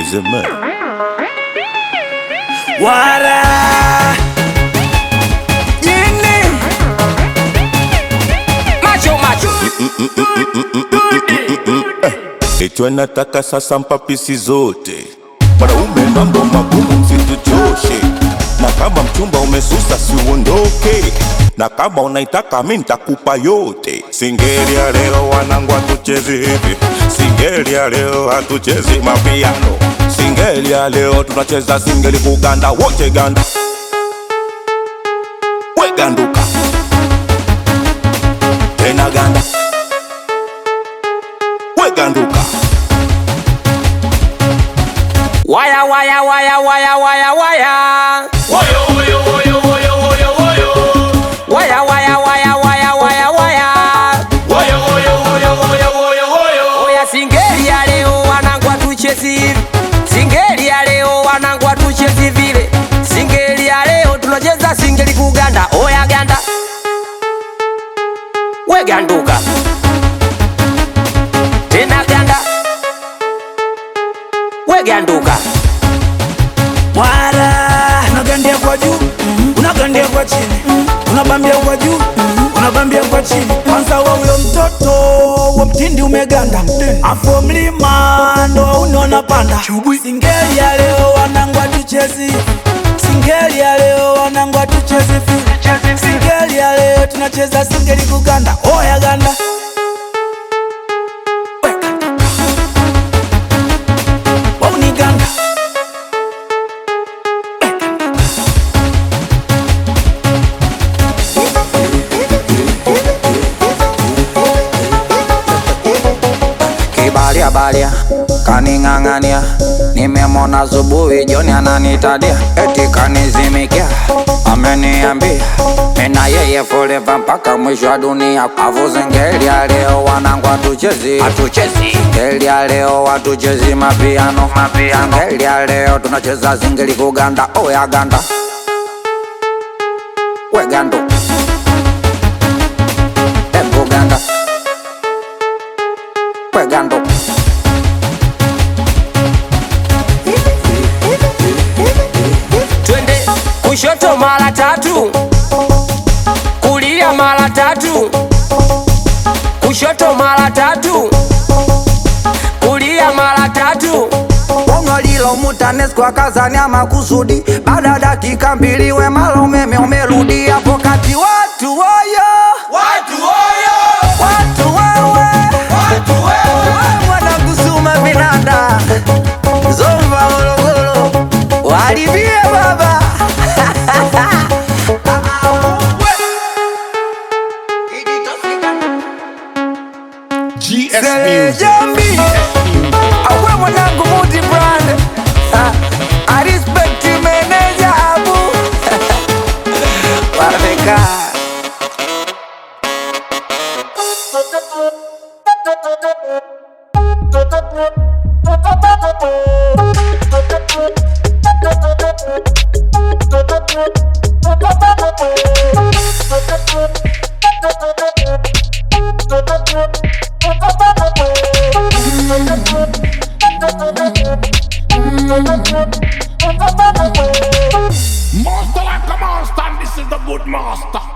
Bizime. Wara Jini Macho macho Kichwa nataka sasa mpapisi zote Wanaume mambo magumu msituchoshe Na kama mchumba umesusa si uondoke Na kama unaitaka mi nitakupa yote Singeli ya leo wanangu hatuchezi hivi Singeli ya leo hatuchezi mapiano Singeli ya leo tunacheza singeli kuganda wote ganda We ganduka Tena ganda We ganduka Waya waya waya waya waya waya Waya waya waya waya waya waya Oya singeli ya leo wanangu hatuchezi hivi Singeli ya leo wanangu hatuchezi vile Singeli ya leo tunacheza singeli kuganda Oya ganda We ganduka Tena ganda We ganduka Wala unagandia kwa juu, unagandia kwa chini, unabambia kwa juu, unabambia kwa chini. Kwanza wa huyo mtoto wa mtindi umeganda, afu mlima ndo auni wanapanda. Singeli ya leo wanangu hatuchezi, singeli ya leo wanangu hatuchezi fi, singeli ya leo tunacheza singeli kuganda. Oya ganda wauni ganda kibalia balia kaning'ang'ania nimemona zubuhi joni ananitadia eti kanizimikia ameniambia mina yeye forever mpaka mwisho wa dunia avuzingeli ya leo wanangu hatuchezi hatuchezi ngeli ya leo hatuchezi mapiano mapiano ngeli ya leo tunacheza zingeli kuganda oya ganda we gando ebu ganda we gando twende kushoto mara tatu kulia mara tatu kushoto mara tatu kulia mara tatu Bongo lilo mutanesco akazania makusudi baada ya dakika mbili wemala umeme umerudi hapo kati watu woyo watu oyo watu wewe watu wewe wanakusuma vinanda zomba morogoro walivie baba GS Jambi awe mwanangu muti brand I respect you manager abu Wameka Master like a master, and this is the good master.